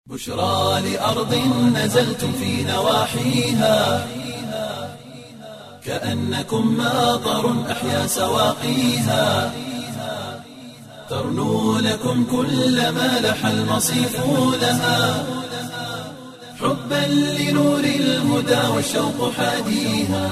بشرى لأرض نزلتم في نواحيها كأنكم ماطر أحيا سواقيها ترنو لكم كل ما لح المصيف لها حبا لنور الهدى والشوق حاديها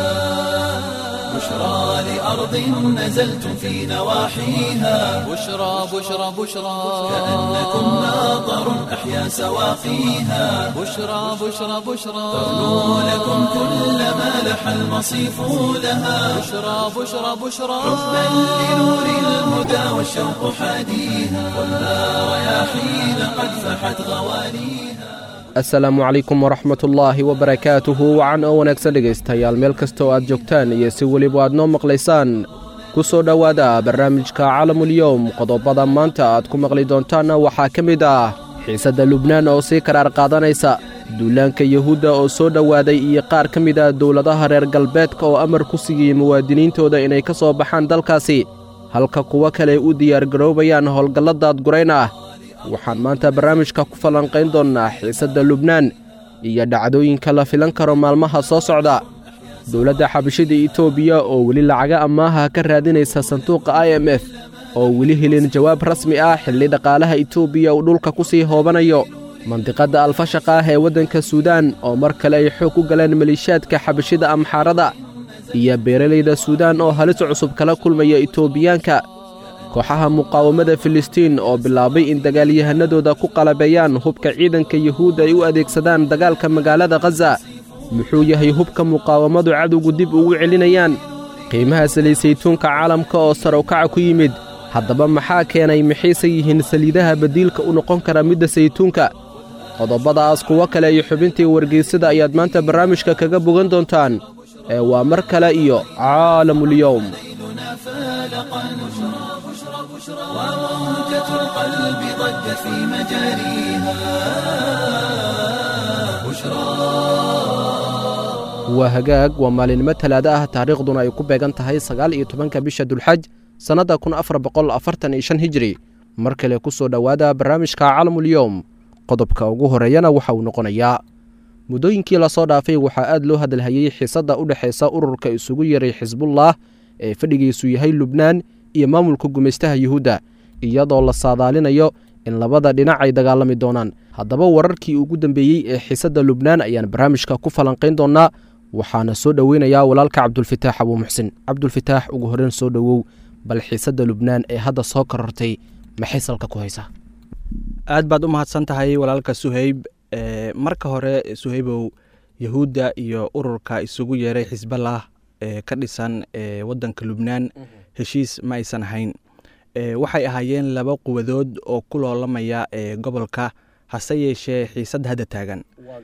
بشرى لأرض نزلتم في نواحيها بشرى بشرى بشرى كأنكم ماطر أحيا سواقيها بشرى بشرى بشرى ترنو لكم كل ما لح المصيف لها بشرى بشرى بشرى حبا لنور الهدى والشوق حاديها والنار رياحين قد فحت غوانيها asalaamu calaykum waraxmatullaahi wabarakaatuhu wacan oo wanaagsan dhegaystayaal meel kasta oo aad joogtaan iyo si weliba aad noo maqlaysaan ku soo dhowaada barnaamijka calamulyowm qodobada maanta aad ku maqli doontaanna waxaa ka mid ah xiisadda lubnaan oo sii karaar qaadanaysa duulaanka yuhuudda oo soo dhowaaday iyo qaar ka mid ah dowladaha reer galbeedka oo amar ku siiyey muwaadiniintooda inay ka soo baxaan dalkaasi halka kuwo kale u diyaargaroobayaan howlgalla daadgurayn ah waxaan maanta barnaamijka ku falanqayn doonnaa xiisadda lubnaan iyo dhacdooyinka la filan karo maalmaha soo socda dowladda xabashida etoobiya oo weli lacaga ammaaha ka raadinaysa sanduuqa i m f oo weli helin jawaab rasmi ah xilli dhaqaalaha etoobiya uu dhulka ku sii hoobanayo mandiqadda alfashaqa ah ee waddanka suudaan oo mar kale ay xoog ku galeen maliishaadka xabashida amxaarada iyo beeralayda suudaan oo halis cusub kala kulmaya etoobiyaanka kooxaha muqaawamada filistiin oo bilaabay in dagaalyahanadooda ku qalabeeyaan hubka ciidanka yuhuudda ay u adeegsadaan dagaalka magaalada khaza muxuu yahay hubka muqaawamadu cadowgu dib ugu celinayaan qiimaha saliisaytuunka caalamka oo sarow-kaca ku yimid haddaba maxaa keenay maxayse yihiin saliidaha badiilka u noqon kara midda saytuunka qodobadaas kuwo kale iyo xubintii wargeysada ayaad maanta barnaamijka kaga bogan doontaan ee waa mar kale iyo caalamulyowm ليلنا فالقا بشرى بشرى بشرى وموجة القلب ضجت في مجاريها بشرى waa hagaag waa maalinimo talaado ah taariikhduna ay ku beegan tahay sagaal iyo tobanka bisha dulxaj sannadda kun afar boqol afartan iyo shan hijri mar kale ku soo dhowaada barnaamijka calamulyowm qodobka ugu horeeyana waxa uu noqonayaa muddooyinkii lasoo dhaafay waxaa aad loo hadalhayey xiisadda u dhexaysa ururka isugu yeray xisbullah ee fadhigiisu yahay lubnaan iyo maamulka gumaystaha yuhuudda iyadoo la saadaalinayo in labada dhinac ay dagaalami doonaan haddaba wararkii ugu dambeeyey ee xiisadda lubnaan ayaan barnaamijka ku falanqayn doonnaa waxaana soo dhoweynayaa walaalka cabdulfitaax abuu muxsin cabdulfitaax ugu horreyn soo dhowow bal xiisadda lubnaan ee hadda soo korortay maxay salka ku haysaa aad baad u mahadsan tahay walaalka suheyb e, marka hore suheybow yahuudda iyo ururka isugu yeeray xisballah ee ka dhisan e, waddanka lubnaan heshiis ma aysan ahayn e, waxay ahaayeen laba quwadood oo ku loolamaya e, gobolka hase yeeshee xiisad hadda taagan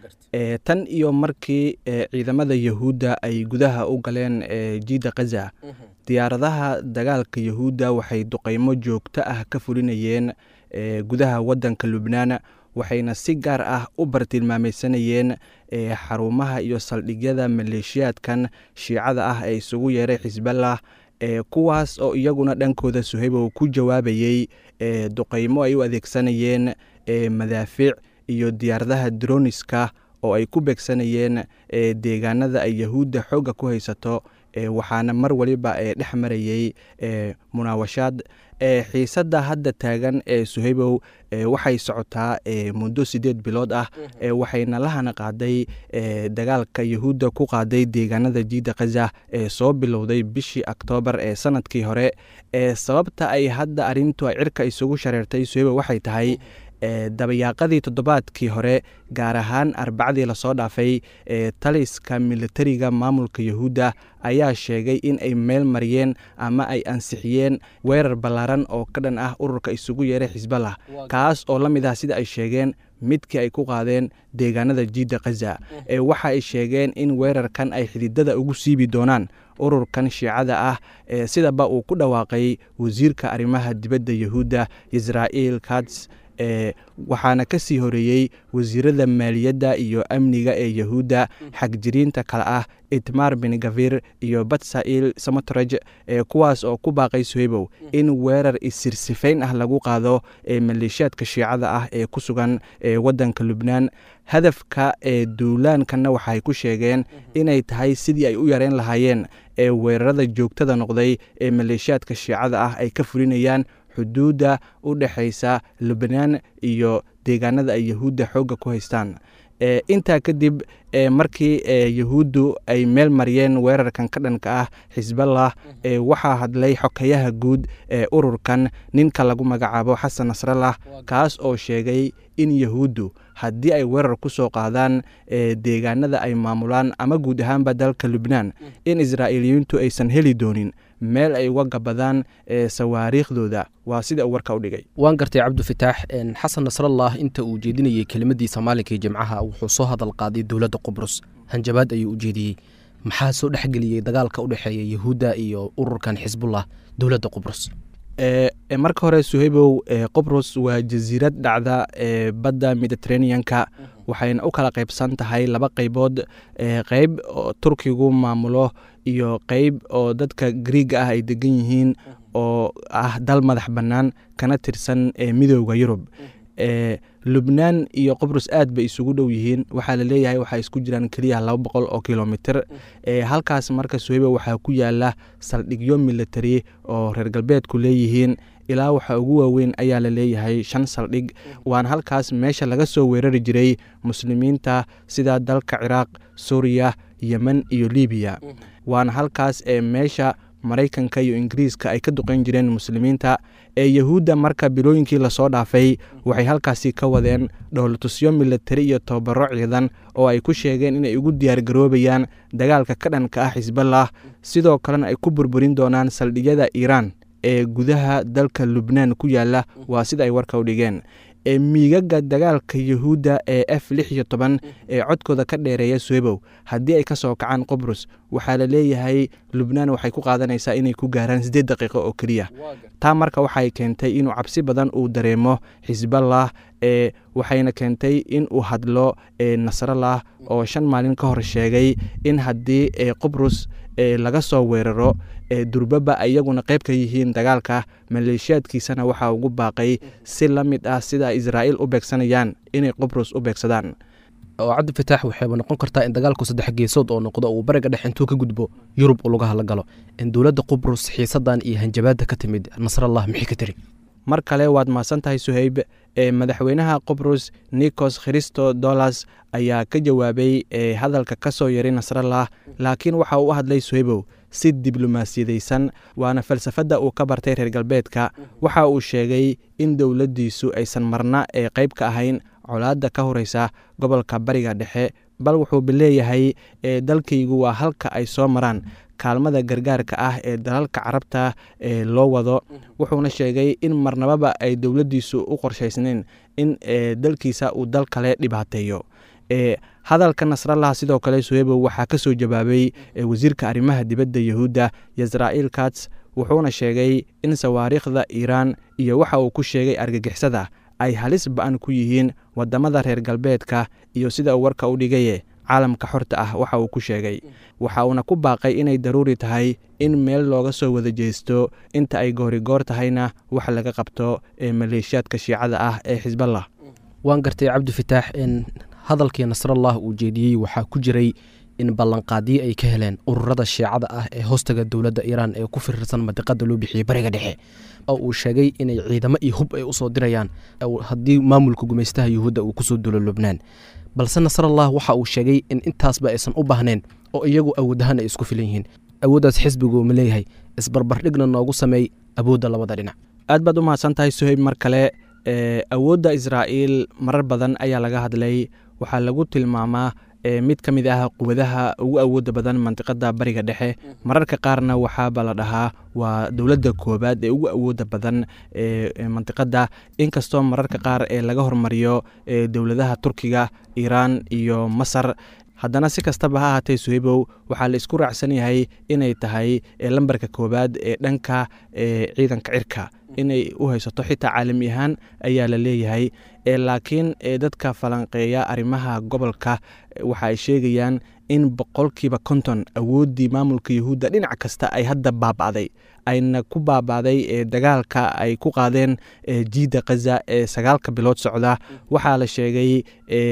e, tan iyo markii e, ciidamada yahuudda ay gudaha u galeen e, jiida khaza diyaaradaha dagaalka yahuudda waxay duqaymo joogto ah ka fulinayeen e, gudaha waddanka lubnaan waxayna si gaar ah u bartilmaameysanayeen e, xarumaha iyo saldhigyada maleeshiyaadkan shiicada ah ee isugu yeeray xisballah e, kuwaas oo iyaguna dhankooda suhaybow ku jawaabayey e, duqaymo ay u adeegsanayeen e, madaafiic iyo diyaaradaha droniska oo ay ku beegsanayeen e, deegaanada ay yahuudda xoogga ku haysato e, waxaana mar waliba e, dhex marayey e, munaawashaad e, xiisadda hadda taagan ee suhaybow e, waxay socotaa e, muddo siddeed bilood ah e, waxayna lahana qaaday e, dagaalka yahuudda ku qaaday deegaanada jiida khaza ee soo bilowday bishii oktoobar ee sanadkii hore e, sababta ay hadda arrintu ay cirka isugu shareertay suhaybow waxay tahay e, dabayaaqadii toddobaadkii hore gaar ahaan arbacadii lasoo dhaafay ee taliska militariga maamulka yahuudda ayaa sheegay in ay meel mariyeen ama ay ansixiyeen weerar ballaaran oo ka dhan ah ururka isugu yeeray xisballah kaas oo la mid ah sida ay sheegeen midkii ay ku qaadeen deegaanada jiidda khaza ee waxa ay sheegeen in weerarkan ay xididada ugu siibi doonaan ururkan shiicada ah ee sidaba uu ku dhawaaqay wasiirka arrimaha dibadda yahuudda israa'iil kats waxaana ka sii horeeyey wasiirada maaliyadda iyo amniga ee yahuudda xagjiriinta kale ah itmar bengavir iyo batsail samotraj kuwaas oo ku baaqay suheybow in weerar isirsifayn ah lagu qaado maleeshiyaadka shiicada ah ee ku sugan wadanka lubnaan hadafka ee duulaankana waxay ku sheegeen inay tahay sidii ay u yareyn lahaayeen ee weerarada joogtada noqday ee maleeshiyaadka shiicada ah ay ka fulinayaan xuduudda u dhexaysa lubnaan iyo deegaanada ay yahuudda xoogga ku haystaan intaa kadib markii yahuuddu ay meel mariyeen weerarkan ka dhanka ah xisballah waxaa hadlay xokayaha guud ee ururkan ninka lagu magacaabo xasan nasrallah kaas oo sheegay in yahuuddu haddii ay weerar ku soo qaadaan deegaanada ay maamulaan ama guud ahaanba dalka lubnaan in israa'iiliyiintu aysan heli doonin meel ay uga gabadaan sawaariikhdooda waa sida uu warka u dhigay waan gartay cabdifitaax xasan nasrallah inta uu jeedinayey kelimadiisa maalinkii jimcaha wuxuu soo hadal qaaday dowladda qubrus hanjabaad ayuu u jeediyey maxaa soo dhexgeliyey dagaalka u dhexeeya yahuudda iyo ururkan xisbullah dowladda qubrus marka hore suheybow qobrus waa jasiirad dhacda ee badda mediteraneanka waxayna u kala qaybsan tahay laba qaybood qeyb oo turkigu maamulo iyo qeyb oo dadka griiga ah ay degan yihiin oo ah dal madax bannaan kana tirsan midooda yurub lubnaan iyo qobrus aad bay isugu dhow yihiin waxaa la leeyahay waxaa isku jiraan keliya laba boqol oo kilomitr halkaas marka suheyba waxaa ku yaala saldhigyo military oo reer galbeedku leeyihiin ilaa waxa ugu waaweyn ayaa la leeyahay shan saldhig waana halkaas meesha laga soo weerari jiray muslimiinta sida dalka ciraaq suuriya yemen iyo libiya waana halkaas ee meesha maraykanka iyo ingiriiska ay ka duqeyn jireen muslimiinta ee yahuudda marka bilooyinkii lasoo dhaafay waxay halkaasi ka wadeen dhowlatusyo militari iyo tobabaro ciidan oo ay ku sheegeen inay ugu diyaargaroobayaan dagaalka ka dhanka ah xisballah sidoo kalena ay ku burburin doonaan saldhigyada iiraan ee gudaha dalka lubnaan ku yaala waa sida ay warka u dhigeen ee miigaga dagaalka yahuudda ee f lix iyo toban ee codkooda ka dheereeya suebow haddii ay ka soo kacaan qobrus waxaa la leeyahay lubnaan waxay ku qaadanaysaa inay ku gaaraan siddeed daqiiqo oo keliya taa marka waxay keentay inuu cabsi badan uu dareemo xisballah ee waxayna keentay in uu hadlo nasrallah oo shan maalin ka hor sheegay in haddii qobrus laga soo weeraro durbaba iyaguna qayb ka yihiin dagaalka maleeshiyaadkiisana waxaa ugu baaqay si la mid ah sida israa'iil u beegsanayaan inay qobrus u beegsadaan oo cabdifitaax waxayba noqon kartaa in dagaalku saddex geesood oo noqdo uu bariga dhex intuu ka gudbo yurub uu lugaha la galo in dowladda qubrus xiisadan iyo hanjabaadda ka timid nasrallah maxay ka tiri mar kale waad mahadsan tahay suheyb ee madaxweynaha qobrus nikos khristo dolas ayaa ka jawaabay ee hadalka ka soo yaray nasrallah laakiin waxa uu u hadlay suheybow si diblomaasiyadaysan waana falsafadda uu ka bartay reer galbeedka waxa uu sheegay in dowladdiisu aysan marna ee qayb ka ahayn colaadda ka horeysa gobolka bariga dhexe bal wuxuu leeyahay ee dalkaygu waa halka ay soo maraan kaalmada gargaarka ah ee dalalka carabta ee loo wado wuxuuna sheegay in marnababa ay dowladdiisu u qorshaysnayn in dalkiisa uu dal kale dhibaateeyo hadalka nasrallah sidoo kale suhebo waxaa ka soo jawaabay wasiirka arrimaha dibadda yahuudda yasra'iil kats wuxuuna sheegay in sawaariikhda iiraan iyo waxa uu ku sheegay argagixisada ay halis ba-an ku yihiin wadamada reer galbeedka iyo sida uu warka u dhigaye caalamka xorta ah waxa uu ku sheegay waxa uuna ku baaqay inay daruuri tahay in meel looga soo wada jeesto inta ay goorigoor tahayna wax laga qabto ee maleeshiyaadka shiicada ah ee xisballah waan gartay cabdifitaax in hadalkii nasrallah uu jeediyey waxaa ku jiray in ballanqaadyo ay ka heleen ururada shiicada ah ee hoostaga dowladda iiraan ee ku firirsan madiqada loo bixiyey bariga dhexe oo uu sheegay inay ciidamo iyo hub ay usoo dirayaan haddii maamulka gumaystaha yuhuudda uu kusoo dulo lubnaan balse nasrallah waxa uu sheegay in intaasba aysan u baahnayn oo iyagu awood ahaan ay isku filan yihiin awooddaas xisbigu ma leeyahay isbarbardhigna noogu sameey awoodda labada dhinac aad baad u mahadsan tahay suheyb mar kale awoodda israa'iil marar badan ayaa laga hadlay waxaa lagu tilmaamaa mid ka mid ah quwadaha ugu awoodda badan mandiqada bariga dhexe mararka qaarna waxaaba la dhahaa waa dowladda koobaad ee ugu awoodda badan ee mandiqada inkastoo mararka qaar ee laga hormariyo dowladaha turkiga iiraan iyo masar haddana si kastaba ha ahaatee suhaybow waxaa la isku raacsan yahay inay tahay lambarka koowaad ee dhanka ciidanka cirka inay u haysato xitaa caalami ahaan ayaa la leeyahay laakiin dadka falanqeeya arrimaha gobolka waxa ay sheegayaan in boqolkiiba konton awooddii maamulka yahuudda dhinac kasta ay hadda baaba'day ayna ku baaba'day dagaalka ay ku qaadeen jiidda khaza ee sagaalka bilood socda waxaa la sheegay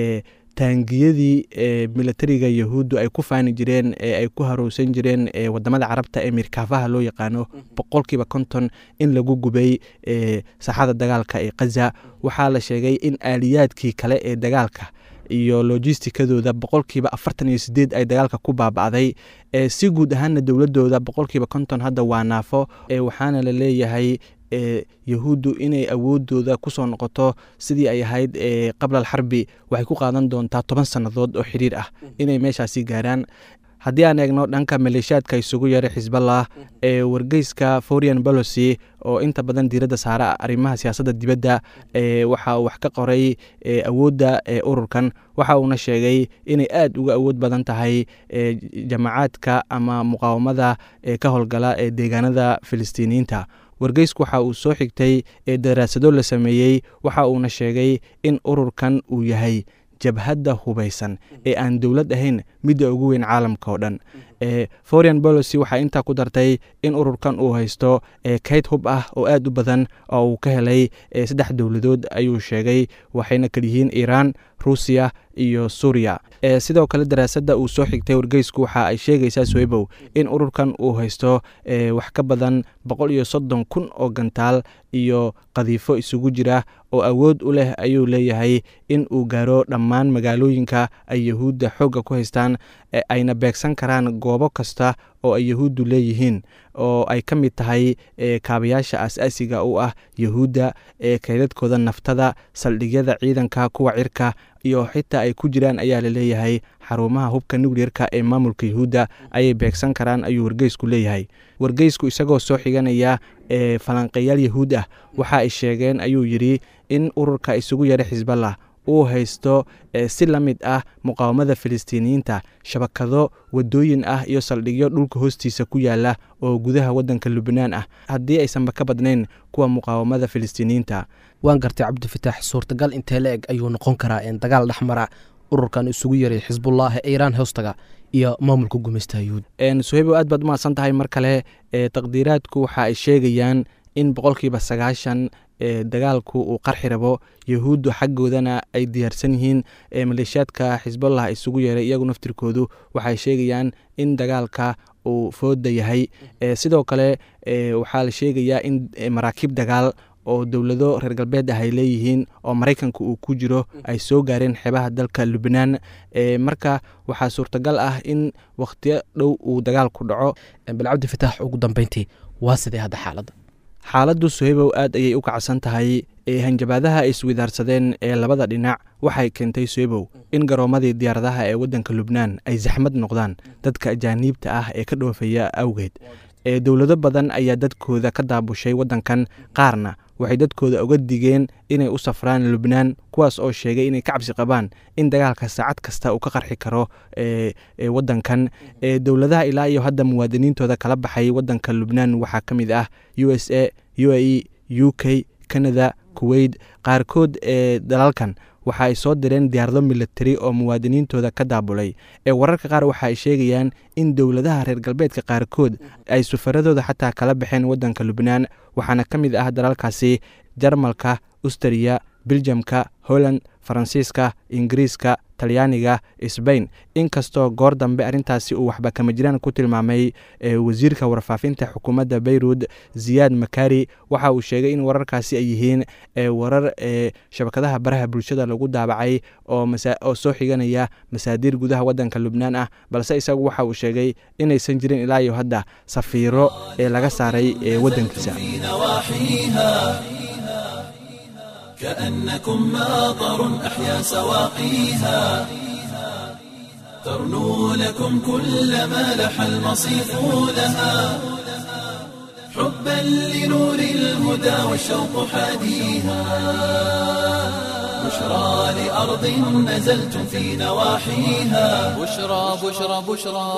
taangiyadii militariga yahuuddu ay ku faani jireen ee ay ku harowsan jireen wadamada carabta ee mirkaafaha loo yaqaano boqolkiiba konton in lagu gubay saxada dagaalka ee khaza waxaa la sheegay in aaliyaadkii kale ee dagaalka iyo lojistikadooda boqolkiiba afartan iyo sideed ay dagaalka ku baaba'day si guud ahaana dowladooda boqolkiiba konton hadda waa naafo waxaana la leeyahay yahuuddu inay awoodooda kusoo noqoto sidii ay ahayd qabla alxarbi waxay ku qaadan doontaa toban sannadood oo xiriir ah inay meeshaasi gaaraan haddii aan eegno dhanka maleeshiyaadka isugu yeeray xisballah ee wargeyska forian bolocy oo inta badan diiradda saara arrimaha siyaasadda dibadda waxa uu wax ka qoray awoodda ururkan waxa uuna sheegay inay aad uga awood badan tahay jamacaadka ama muqaawamada ka howlgala ee deegaanada filistiiniyiinta wargeysku waxa uu soo xigtay daraasado la sameeyey waxa uuna sheegay in ururkan uu yahay jabhadda hubaysan ee aan dowlad ahayn midda ugu weyn caalamka oo dhan forian bolocy waxaa intaa ku dartay in ururkan uu haysto kayd hub ah oo aad u badan oo uu ka helay saddex dowladood ayuu sheegay waxayna kalyihiin iiraan ruusiya iyo suuriya sidoo kale daraasadda uu soo xigtay wargeysku waxa ay sheegaysaa swebow in ururkan uu haysto wax ka badan boqol iyo soddon kun oo gantaal iyo qadiifo isugu jira oo awood u leh ayuu leeyahay in uu gaaro dhammaan magaalooyinka ay yahuudda xoogga ku haystaan ayna beegsan karaan goobo kasta oo ay yahuuddu leeyihiin oo ay ka mid tahay kaabayaasha aas-aasiga u ah yahuudda ee kaydadkooda naftada saldhigyada ciidanka kuwa cirka iyo xitaa ay ku jiraan ayaa la leeyahay xarumaha hubka nucleerka ee maamulka yahuudda ayay beegsan karaan ayuu wargeysku leeyahay wargeysku isagoo soo xiganaya ee falanqeeyaal yahuud ah waxa ay sheegeen ayuu yidhi in ururka isugu yeedha xisballah uu haysto si la mid ah muqaawamada filistiiniyiinta shabakado wadooyin ah iyo saldhigyo dhulka hoostiisa ku yaala oo gudaha wadanka lubnaan ah haddii aysanba ka badnayn kuwa muqaawamada filistiiniyiinta waan gartay cabdifitaax suurtagal intee la eg ayuu noqon karaa dagaal dhexmara ururkan isugu yaray xisbullah ee iiraan hoostaga iyo maamulka gumeysta yuhuud suhaybo aad baad umahadsan tahay mar kale taqdiiraadku waxa ay sheegayaan in boqolkiiba sagaashan dagaalku uu qarxi rabo yahuuddu xaggoodana ay diyaarsan yihiin maleeshiyaadka xisballah isugu yeeray iyagu naftirkoodu waxay sheegayaan in dagaalka uu fooda yahay sidoo kale waxaa la sheegayaa in maraakiib dagaal oo dowlado reer galbeed ah ay leeyihiin oo maraykanka uu ku jiro ay soo gaareen xeebaha dalka lubnaan marka waxaa suurtagal ah in wakhtiyo dhow uu dagaalku dhaco bal cabdifitaax ugu dambeyntii waa sidee hadda xaaladda xaaladdu suhaybow aad ayay u kacsan tahay hanjabaadaha ay iswidaarsadeen ee labada dhinac waxay keentay suhaybow in garoomadii diyaaradaha ee waddanka lubnaan ay saxmad noqdaan dadka ajaaniibta ah ee ka dhoofaya awgeed dowlado badan ayaa dadkooda ka daabushay waddankan qaarna waxay dadkooda uga digeen inay u safraan lubnaan kuwaas oo sheegay inay ka cabsi qabaan in dagaalka saacad kasta uu ka qarxi karo waddankan dowladaha ilaa iyo hadda muwaadiniintooda kala baxay waddanka lubnaan waxaa ka mid ah u s a u a e u k canada kuwait qaarkood ee dalalkan waxa ay soo direen diyaarado militari oo muwaadiniintooda ka daabulay ee wararka qaar waxa ay sheegayaan in dowladaha reer galbeedka qaarkood ay safaradooda xataa kala baxeen waddanka lubnaan waxaana ka mid ah dalalkaasi jarmalka ustariya biljamka holland faransiiska ingiriiska talyaaniga sbain inkastoo goor dambe arrintaasi uu waxba kama jiraan ku tilmaamay wasiirka warfaafinta xukuumadda beyrut ziyaad makari waxa uu sheegay in wararkaasi ay yihiin warar shabakadaha baraha bulshada lagu daabacay oo soo xiganaya masaadiir gudaha waddanka lubnaan ah balse isagu waxa uu sheegay inaysan jirin ilaa iyo hadda safiiro ee laga saaray waddankiisa كأنكم ماطر أحيا سواقيها ترنو لكم كل ما لح المصيف لها حبا لنور الهدى والشوق حاديها بشرى لأرض نزلتم في نواحيها بشرى بشرى بشرى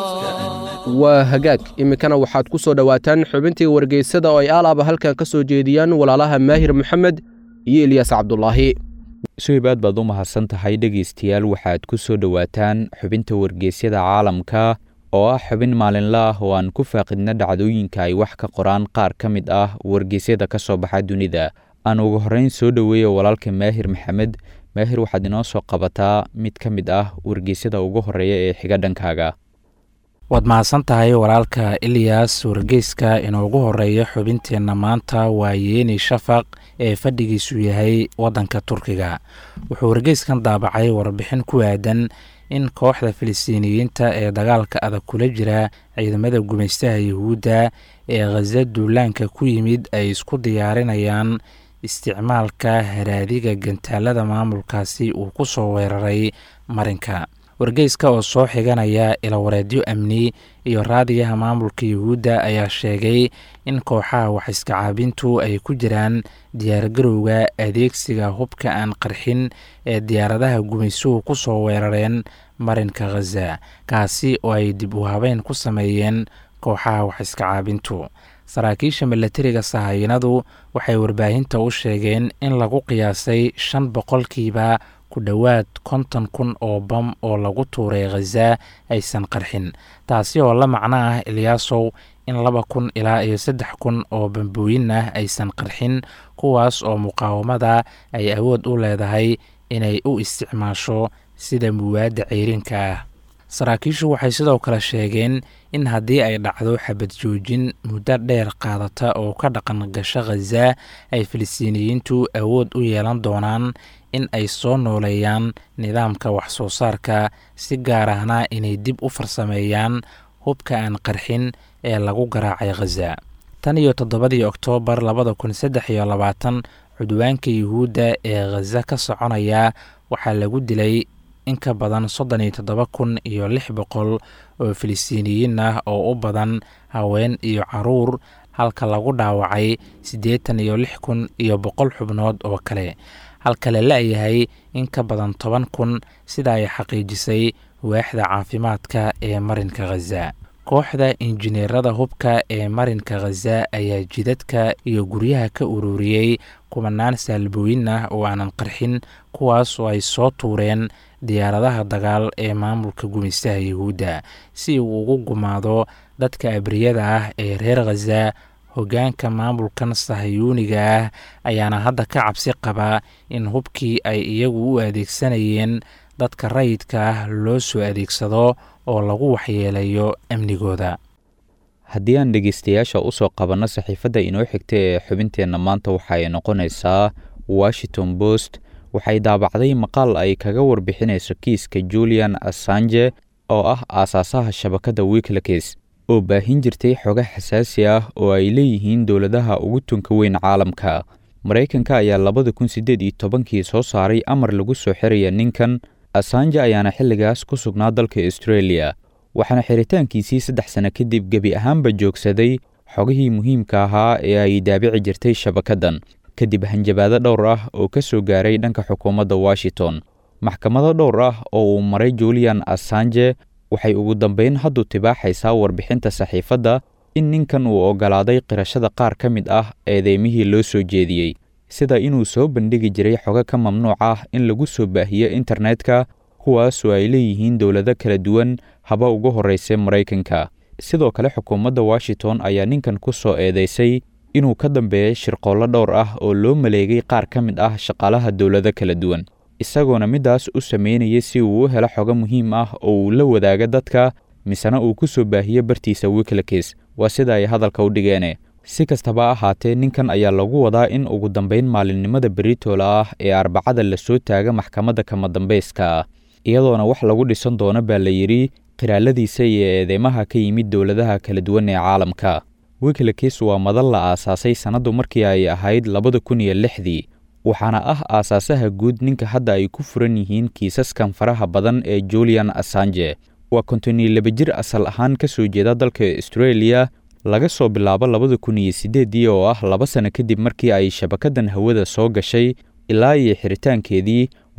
waa hagaag iminkana waxaad ku soo dhowaataan xubintii wargeysada oo ay aalaaba halkan ka soo jeediyaan walaalaha maahir maxamed iyo ilyaas cabdulaahi suhib aad baad u mahadsan tahay dhegaystayaal waxaad ku soo dhowaataan xubinta wargeysyada caalamka oo ah xubin maalinla ah oo aan ku faaqidna dhacdooyinka ay wax ka qoraan qaar ka mid ah wargeysyada ka soo baxa dunida aan ugu horreyn soo dhoweeya walaalka maahir maxamed maahir waxaad inoo soo qabataa mid ka mid ah wargeysyada ugu horreeya ee xiga dhankaaga waad mahadsan tahay walaalka ilyas wargeyska inoogu horeeya xubinteenna maanta waa yeeni shafaq ee fadhigiisu yahay waddanka turkiga wuxuu wargeyskan daabacay warbixin ku aadan in kooxda filistiiniyiinta ee dagaalka adag kula jira ciidamada gumaystaha yuhuudda ee khaza duulaanka ku yimid ay isku diyaarinayaan isticmaalka haraadiga gantaalada maamulkaasi uu ku soo weeraray marinka wargeyska oo soo xiganaya ilawareedyo amni iyo raadiyaha maamulka yuhuudda ayaa sheegay in kooxaha wax iskacaabintu ay ku jiraan diyaargarowga adeegsiga hubka aan qarxin ee diyaaradaha gumaysuhu ku soo weerareen marinka khaza kaasi oo ay dib u habeyn ku sameeyeen kooxaha wax iskacaabintu saraakiisha milatariga sahayanadu waxay warbaahinta u sheegeen in lagu qiyaasay shan boqolkiiba ku dhowaad konton kun oo bam oo lagu tuuray khaza aysan qarxin taasi oo la macno ah ilyaasow in laba kun ilaa iyo saddex kun oo bambooyin ah aysan qarxin kuwaas oo muqaawamada ay awood u leedahay inay u isticmaasho sida muwaadda ceyrinka ah saraakiishu waxay sidoo kale sheegeen in haddii ay dhacdo xabad joojin muddo dheer qaadata oo ka dhaqan gasho khaza ay filistiiniyiintu awood u yeelan doonaan in ay soo nooleeyaan nidaamka wax soo saarka si gaar ahna inay dib u farsameeyaan hubka aan qarxin ee lagu garaacay khaza tan iyo toddobadii oktoobar labada kun saddex iyo labaatan cudwaanka yuhuudda ee khaza ka soconaya waxaa lagu dilay in ka badan soddon iyo toddoba kun iyo lix boqol oo filistiiniyiin ah oo u badan haween iyo caruur halka lagu dhaawacay siddeetan iyo lix kun iyo boqol xubnood oo kale halka la la-yahay in ka badan toban kun sida ay xaqiijisay waaxda caafimaadka ee marinka khaza kooxda injineerada hubka ee marinka khaza ayaa jidadka iyo guryaha ka ururiyey kumanaan saalbooyin ah oo aanan qarxin kuwaas oo ay soo tuureen diyaaradaha dagaal ee maamulka gumaystaha yuhuudda si uu ugu gumaado dadka abriyada ah ee reer khaza hoggaanka maamulkan sahayuuniga ah ayaana hadda ka cabsi qabaa in hubkii ay iyagu u adeegsanayeen dadka rayidka ah loo soo adeegsado oo lagu waxyeelayo amnigooda haddii aan dhegeystayaasha u soo qabanno saxiifadda inoo xigta ee xubinteenna maanta waxa ay noqonaysaa washington post waxay daabacday maqaal ay kaga warbixinayso kiiska julian assange oo ah aasaasaha shabakadda wiklakes oo baahin jirtay xoga xasaasi ah oo ay leeyihiin dowladaha ugu tunka weyn caalamka maraykanka ayaa labada kun siddeed iyo tobankii soo saaray amar lagu soo xiraya ninkan assange ayaana xilligaas ku sugnaa dalka australia waxaana xiritaankiisii saddex sano kadib gebi ahaanba joogsaday xogihii muhiimka ahaa ee ay daabici jirtay shabakaddan kadib hanjabaado dhowr ah oo ka soo gaaray dhanka xukuumadda washington maxkamado dhowr ah oo uu maray julian assange waxay ugu dambeyn haddu tibaaxaysaa warbixinta saxiifadda in ninkan uu oggolaaday qirashada qaar ka mid ah eedeymihii loo soo jeediyey sida inuu soo bandhigi jiray xogo ka mamnuuc ah in lagu soo baahiyo internetka kuwaasoo ay leeyihiin dowlado kala duwan haba ugu horraysay maraykanka sidoo kale xukuumadda washington ayaa ninkan ku soo eedeysay inuu ka dambeeyay shirqoollo dhowr ah oo loo maleegay qaar ka mid ah shaqaalaha dowlado kala duwan isagoona middaas u sameynayay si uu u helo xogo muhiim ah oo uu la wadaaga dadka misena uu ku soo baahiyo bartiisa wiklakes waa sida ay hadalka u dhigeene si kastaba ahaatee ninkan ayaa lagu wadaa in ugu dambeyn maalinimada beritola ah ee arbacada lasoo taaga maxkamadda kama dambayska ah iyadoona wax lagu dhisan doono baa la yidhi qiraaladiisa iyo eedeymaha ka yimid dowladaha kala duwan ee caalamka wiklakes waa madal la aasaasay sannaddu markii ay ahayd labada kun iyo lixdii waxaana ah aasaasaha guud ninka hadda ay ku furan yihiin kiisaskan faraha badan ee julian assange waa konton iyo laba jir asal ahaan ka soo jeeda dalka australia laga soo bilaabo labada kun iyo siddeeddii oo ah laba sano kadib markii ay shabakaddan hawada soo gashay ilaa iyo xiritaankeedii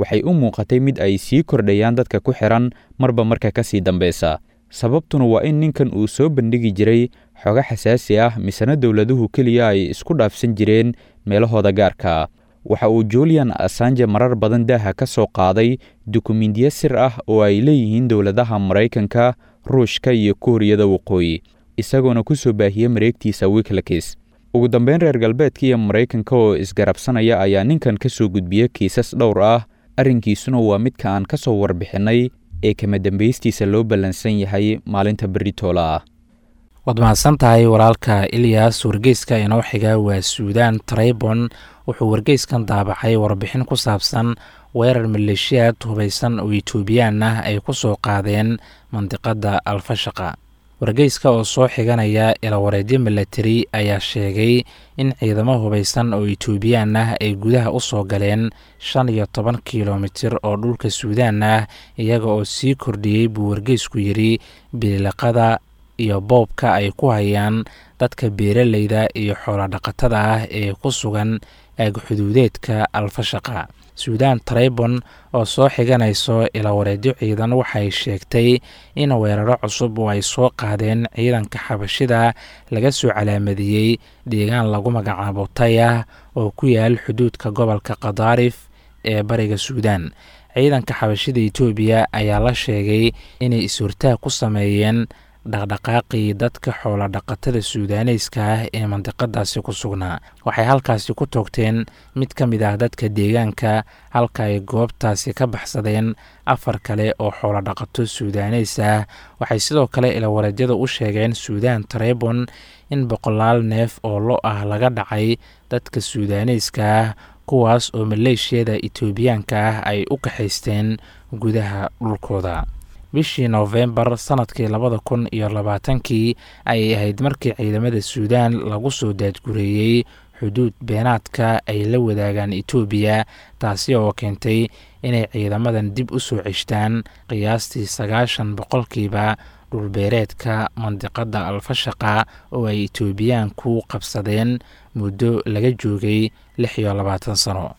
waxay u muuqatay mid ay sii kordhayaan dadka ku xihan marba marka ka sii dambeysa sababtuna waa in ninkan uu soo bandhigi jiray xogo xasaasi ah misena dowladuhu keliya ay isku dhaafsan jireen meelahooda gaarka waxa uu julian asanje marar badan daaha ka soo qaaday dukumiintiyo sir ah oo ay leeyihiin dowladaha maraykanka ruushka iyo kuuriyada waqooyi isagoona ku soo baahiyey mareegtiisa wiklakis ugu dambeyn reer galbeedka iyo maraykanka oo isgarabsanaya ayaa ninkan ka soo gudbiya kiisas dhowr ah arrinkiisuna waa midka aan ka soo warbixinnay ee kama dambeystiisa loo ballansan yahay maalinta berritoola ah waad mahadsan tahay walaalka ilyas wargeyska inoo xiga waa suudan traybon wuxuu wargeyskan daabacay warbixin ku saabsan weerar maleeshiyaad hubaysan oo etoobiyaan ah ay ku soo qaadeen mandiqadda alfashaqa wargeyska oo soo xiganaya ilawareedyo milatari ayaa sheegay in ciidamo hubaysan oo etoobiyaan ah ay gudaha u soo galeen shan iyo toban kilomitir oo dhulka suudaan ah iyaga oo sii kordhiyey buu wargeysku yidhi biliqada iyo boobka ay ku hayaan dadka beeraleyda iyo xoolodhaqatada ah ee ku sugan aag xuduudeedka alfashaqa suudan traybon oo soo xiganayso ilawareedyo ciidan waxay sheegtay in weeraro cusub oo ay soo qaadeen ciidanka xabashida laga soo calaamadiyey deegaan lagu magacaabo tayah oo ku yaal xuduudka gobolka kadaarif ee bariga suudan ciidanka xabashida etoobiya ayaa la sheegay inay is-hortaag ku sameeyeen dhaqdhaqaaqii dadka xoolodhaqatada suudaaneyska ah ee mandiqadaasi ku sugnaa waxay halkaasi ku toogteen mid ka mid ah dadka deegaanka halka ay goobtaasi ka baxsadeen afar kale oo xoolodhaqato suudaaneys ah waxay sidoo kale ilawareedyada u sheegeen suudan tarebon in boqolaal neef oo lo ah laga dhacay dadka suudaaneyska ah kuwaas oo maleeshiyada etoobiyaanka ah ay u kaxaysteen gudaha dhulkooda bishii noofembar sanadkii labada kun iyo labaatankii ayay ahayd markii ciidamada suudaan lagu soo daadgureeyey xuduud beenaadka ay la wadaagaan etoobiya taasi oo keentay inay ciidamadan dib u soo ceshtaan qiyaastii sagaashan boqolkiiba dhulbeereedka mandiqadda alfashaqa oo ay etoobiyaanku qabsadeen muddo laga joogay lix iyo labaatan sano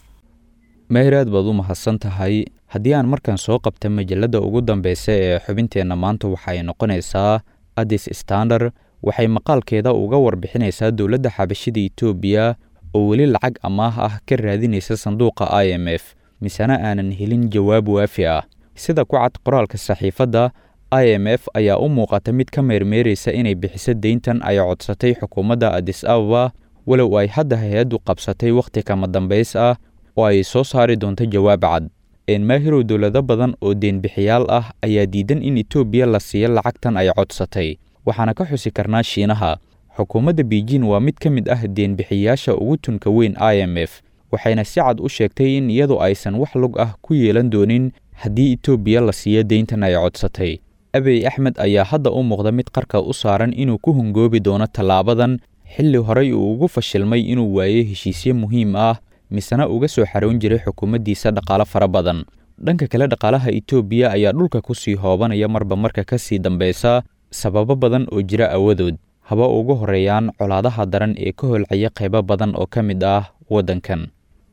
meher aad baad u mahadsan tahay haddii aan markaan soo qabta majalladda ugu dambeysa ee xubinteenna maanta waxaay noqonaysaa addis standard waxay maqaalkeeda uga warbixinaysaa dowladda xabashida etoobiya oo weli lacag amaah ah ka raadinaysa sanduuqa i m f misena aanan helin jawaab waafi ah sida ku cad qoraalka saxiifadda i m f ayaa u muuqata mid ka meermeeraysa inay bixiso deyntan ay codsatay xukuumadda addis ababa walow ay hadda hay-addu qabsatay wakhti kama dambays ah oo ay soo saari doonto jawaab cad enmaahirow dowlado badan oo deenbixiyaal ah ayaa diidan in etoobiya la siiyo lacagtan ay codsatay waxaana ka xusi karnaa shiinaha xukuumadda beijin waa mid ka mid ah deenbixiyaasha ugu tunka weyn i m f waxayna si cad u sheegtay in iyadu aysan wax lug ah ku yeelan doonin haddii etoobiya la siiyo deyntan ay codsatay abey axmed ayaa hadda u muuqda mid qarka u saaran inuu ku hungoobi doono tallaabadan xilli horey uu ugu fashilmay inuu waayo heshiisyo muhiim ah misena uga soo xaroon jiray xukuumaddiisa dhaqaalo fara badan dhanka kale dhaqaalaha etoobiya ayaa dhulka ku sii hoobanaya marba marka ka sii dambeysa sababo badan oo jira awadood haba ugu horeeyaan colaadaha daran ee ka holcaya qaybo badan oo ka mid ah waddankan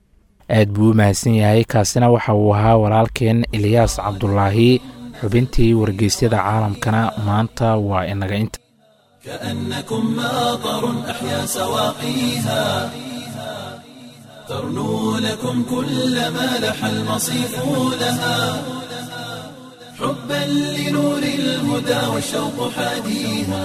aad buu u mahadsan yahay kaasina waxa uu ahaa walaalkeen eliyaas cabdulaahi xubintii wargeysyada caalamkana maanta waa inaga inta كأنكم ماطر أحيا سواقيها ترنو لكم كل ما لح المصيف لها حبا لنور الهدى والشوق حاديها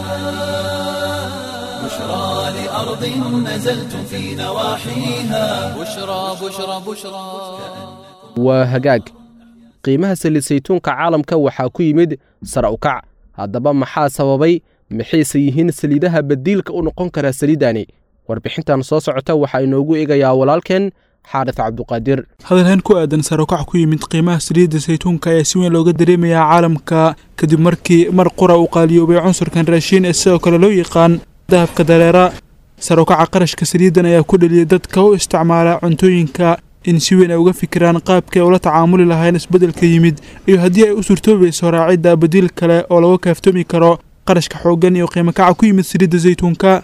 بشرى لأرض نزلتم في نواحيها بشرى بشرى بشرى waa hagaag qiimaha saliid saytuunka caalamka waxaa ku yimid sara u kac haddaba maxaa sababay maxayse yihiin saliidaha badiilka u noqon kara saliidani warbixintan soo socota waxaa inoogu eegayaa walaalkeen xaarif cabduqaadir hadalhaan ku aadan sarokac ku yimid qiimaha saliidda saytuunka ayaa si weyn looga dareemayaa caalamka kadib markii mar qura uu qaaliyoobay cunsurkan raashiin ee sidoo kale loo yaqaan dahabka dareera sarokaca qarashka saliiddan ayaa ku dheliyay dadka u isticmaala cuntooyinka in si weyn ay uga fikiraan qaabkii ay ula tacaamuli lahayn isbeddelka yimid iyo haddii ay u suurtoobayso raacidda badiil kale oo laga kaaftoomi karo qarashka xooggan iyo qiimo kaca ku yimid saliidda saytuunka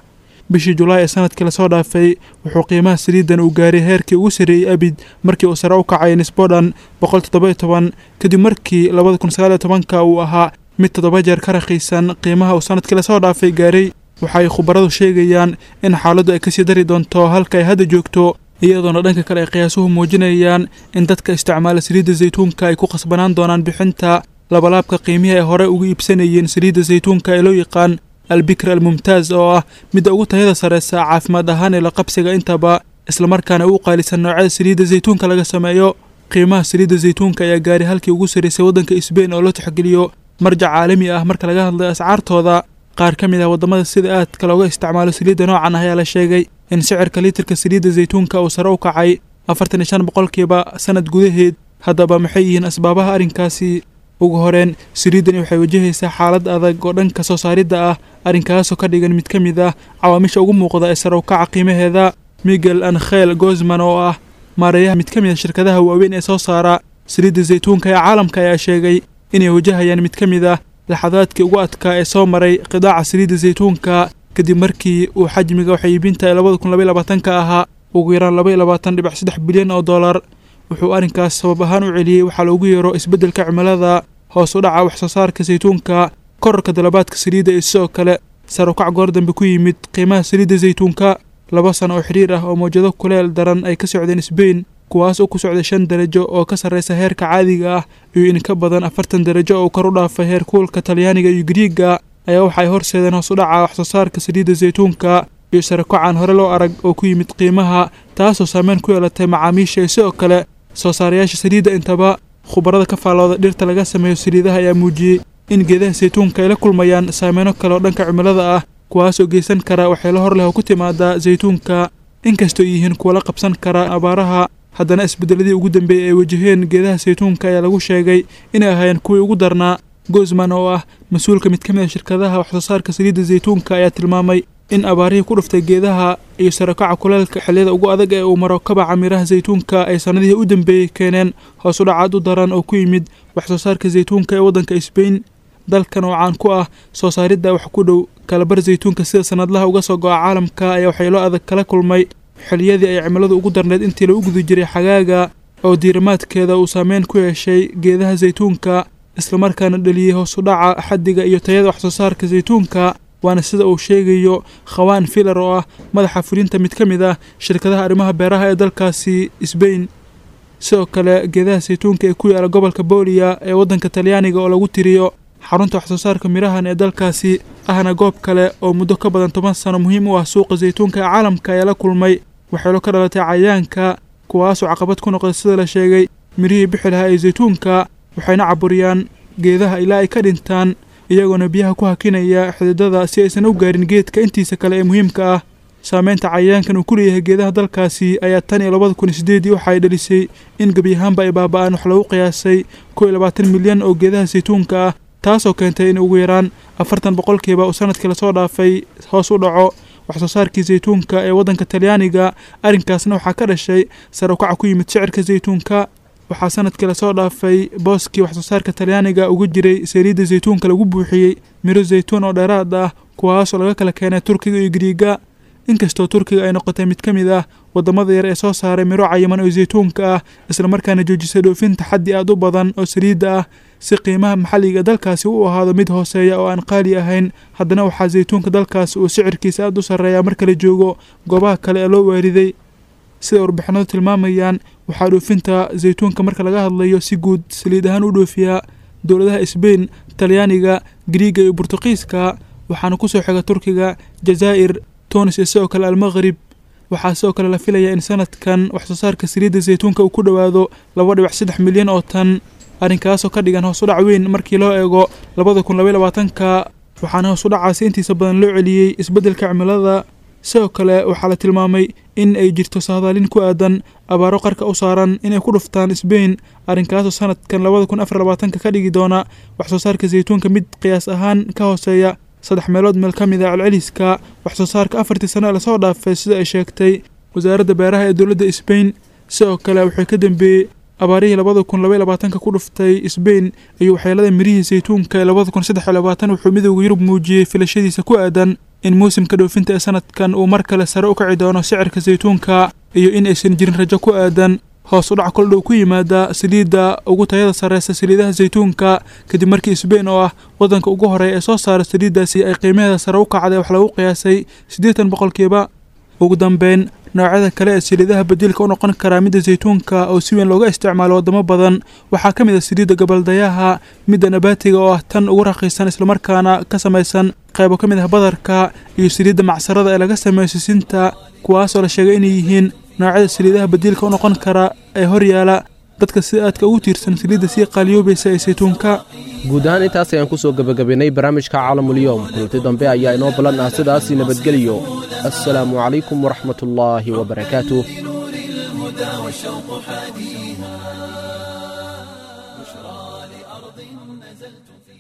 bishii julaay ee sanadkii lasoo dhaafay wuxuu qiimaha saliiddan uu gaaray heerkii ugu sarreeyey abid markii uu sare u kacay nisbodhan boqol toddoba toban kadib markii labada kun sagaal iyo tobanka uu ahaa mid toddoba jeer ka raqiisan qiimaha uu sanadkii lasoo dhaafay gaaray waxay khubaradu sheegayaan in xaaladdu ay kasii dari doonto halka ay hadda joogto iyadoona dhanka kale ay qiyaasuhu muujinayaan in dadka isticmaala saliidda saytuunka ay ku khasbanaan doonaan bixinta labalaabka qiimihii ay hore ugu iibsanayeen saliidda saytuunka ee loo yaqaan albikr almumtaaz oo ah midda ugu tayada sareysa caafimaad ahaan ee la qabsiga intaba islamarkaana u qaalisan noocyada saliidda saytuunka laga sameeyo qiimaha saliidda saytuunka ayaa gaaray halkii ugu sarreysay waddanka sbain oo loo tixgeliyo marjac caalami ah marka laga hadlayo ascaartooda qaar ka mid ah waddamada sida aadka looga isticmaalo saliidda noocan ah ayaa la sheegay in sicirka litirka saliidda saytuunka uu sare u kacay afartan iyo shan boqolkiiba sanad gudaheed haddaba maxay yihiin asbaabaha arrinkaasi ugu horeen saliiddani waxay wajahaysaa xaalad adag oo dhanka soo saaridda ah arrinkaasoo ka dhigan mid ka mid ah cawaamisha ugu muuqda ee sare u kaca qiimaheeda miguel ankhel gozman oo ah maareeyaha mid ka mid ah shirkadaha waaweyn ee soo saara saliidda saytuunka ee caalamka ayaa sheegay inay wajahayaan mid ka mid ah laxadaadkii ugu adkaa ee soo maray qidaaca saliidda saytuunka kadib markii uu xajmiga waxay iibinta ee labada kun labaiy labaatanka ahaa ugu yaraan laba iyo labaatan dhibic saddex bilyan oo dollar wuxuu arrinkaas sabab ahaan u celiyey waxaa loogu yeero isbeddelka cimilada hoos u dhaca wax soo saarka saytuunka korarka dalabaadka saliidda iyo sidoo kale sarukac goor dambe ku yimid qiimaha saliidda saytuunka laba sano oo xidhiir ah oo mawjado kuleel daran ay ka socdeen sbain kuwaas oo ku socday shan darajo oo ka sarreysa heerka caadiga ah iyo in ka badan afartan darajo oo kor u dhaafay heer kuulka talyaaniga iyo giriiga ayaa waxa ay horseedeen hoos u dhaca wax soo saarka saliidda saytuunka iyo sarakocaan hore loo arag oo ku yimid qiimaha taasoo saameyn ku yeelatay macaamiisha iyo sidoo kale soo saarayaasha saliidda intaba khubarada ka faallooda dhirta laga sameeyo saliidaha ayaa muujiyey in geedaha saytuunka ay la kulmayaan saameyno kale oo dhanka cimilada ah kuwaasoo geysan kara waxyeelo hor leh oo ku timaada saytuunka inkastoo yihiin kuwa la qabsan kara abaaraha haddana isbeddeladii ugu dambeeyey ay wajaheen geedaha saytuunka ayaa lagu sheegay inay ahaayeen kuwii ugu darnaa gozman oo ah mas-uulka mid ka mid a shirkadaha waxsoo saarka saliidda saytuunka ayaa tilmaamay in abaarihii ku dhuftay geedaha iyo sarakaca kuleelka xilliyada ugu adag ee uu maro kabaca miraha saytuunka ay sannadihii u dambeeyey keeneen hoos u dhacaad u daran oo ku yimid waxsoo saarka saytuunka ee waddanka sbain dalkan oo caan ku ah soo saaridda wax ku dhow kalabar saytuunka sida sannadlaha uga soo go'a caalamka ayaa waxyeelo adag kala kulmay xilliyadii ay cimiladu ugu darneyd intii lagu guda jiray xagaaga oo diirimaadkeeda uu saameyn ku yeeshay geedaha saytuunka islamarkaana dhaliyey hoos u dhaca xaddiga iyo tayada waxsoo saarka saytuunka waana sida uu sheegayo khawaan filar oo ah madaxa fulinta mid ka mid ah shirkadaha arrimaha beeraha ee dalkaasi sbain sidoo kale geedaha saytuunka ee ku yaala gobolka booliya ee waddanka talyaaniga oo lagu tiriyo xarunta waxsoo saarka mirahan ee dalkaasi ahna goob kale oo muddo ka badan toban sano muhiim u ah suuqa saytuunka ee caalamka ayaa la kulmay waxyeelo ka dhalatay cayayaanka kuwaasoo caqabad ku noqday sida la sheegay mirihii bixi lahaa ee saytuunka waxayna caburiyaan geedaha ilaa ay ka dhintaan iyagoona biyaha ku hakinaya xididada si aysan u gaarin geedka intiisa kale ee muhiimka ah saameynta cayayaankan uu ku leeyahay geedaha dalkaasi ayaa tan iyo labada kun iyo sideedii waxa ay dhalisay in gebi ahaanba ay baaba'aan wax lagu qiyaasay kow iyo labaatan milyan oo geedaha saytuunka ah taasoo keentay in ugu yaraan afartan boqolkiiba uu sanadkii lasoo dhaafay hoos u dhaco waxsoo saarkii saytuunka ee waddanka talyaaniga arrinkaasna waxaa ka dhashay sare ukaca ku yimid shicirka saytuunka waxaa sanadkii lasoo dhaafay booskii waxsoo saarka talyaaniga uga jiray saliidda saytuunka lagu buuxiyey miro saytuun oo dheeraad ah kuwaasoo laga kala keenay turkiga iyo giriiga inkastoo turkiga ay noqotay mid ka mid ah waddamada yar ee soo saaray miro cayiman oo saytuunka ah islamarkaana joojisay dhoofinta xaddi aad u badan oo saliidda ah si qiimaha maxalliga dalkaasi u ahaado mid hooseeya oo aan qaali ahayn haddana waxaa saytuunka dalkaasi uu sicirkiisa aad u sarreeyaa marka la joogo goobaha kale ee loo waariday sida warbixinadu tilmaamayaan waxaa dhoofinta saytuunka marka laga hadlayo si guud saliid ahaan u dhoofiyaa dowladaha sbain talyaaniga giriiga iyo burtuqiiska waxaana kusoo xiga turkiga jazaa'ir tunis iyo sidoo kale almaqrib waxaa sidoo kale la filayaa in sanadkan waxsoo saarka saliidda saytuunka uu ku dhowaado laba dhibic saddex milyan oo tan arrinkaasoo ka dhigan hoos u dhac weyn markii loo eego labada kun labaiy labaatanka waxaana hoos u dhacaasi intiisa badan loo celiyey isbeddelka cimilada sidoo kale waxaa la tilmaamay in ay jirto sahdaalin ku aadan abaaro qarka u saaran inay ku dhuftaan sbain arrinkaasoo sanadkan labada kun afar labaatanka ka dhigi doona waxsoo saarka saytuunka mid qiyaas ahaan ka hooseeya saddex meelood meel ka mid a celceliska waxsoo saarka afartii sano ee lasoo dhaafay sida ay sheegtay wasaaradda beeraha ee dowladda sbain sidoo kale waxay ka dambeeyey abaarihii labada kun labaiy labaatanka ku dhuftay sbain iyo waxyeelada mirihii saytuunka ee labada kun saddex iyo labaatan wuxuu midowda yurub muujiyey filashadiisa ku aadan in muusimka dhoofinta ee sanadkan uu mar kale sare u kaci doono sicirka saytuunka iyo in aysan jirin rajo ku aadan hoos u dhac koldhow ku yimaada saliidda ugu tayada sarreysa saliidaha saytuunka kadib markii sbain oo ah waddanka ugu horeeya ee soo saara saliiddaasi ay qiimaheeda sare u kacday wax lagu qiyaasay siddeetan boqolkiiba ugu dambeyn noocyada kale ee saliidaha badiilka u noqon karaa midda saytuunka oo si weyn looga isticmaalo waddamo badan waxaa ka mid ah saliidda gabaldayaha midda nabaatiga oo ah tan ugu raqiisan islamarkaana ka samaysan qaybo ka mid ah badarka iyo saliidda macsarada ee laga sameeyo sisinta kuwaasoo la sheegay inay yihiin noocyada saliidaha badiilka u noqon kara ee horyaala dadka si aadka ugu tiirsan saliidda sii qaaliyoobaysa ee saytuunka guud ahaan intaas ayaan ku soo gebagabaynay barnaamijka caalamulyoom kulanti dambe ayaa inoo ballan ah sidaasi nabadgeliyo assalaamu calaykum waraxmat ullaahi wabarakaatuh نور الهدى والشوق حاديها بشرى لأرض نزلت في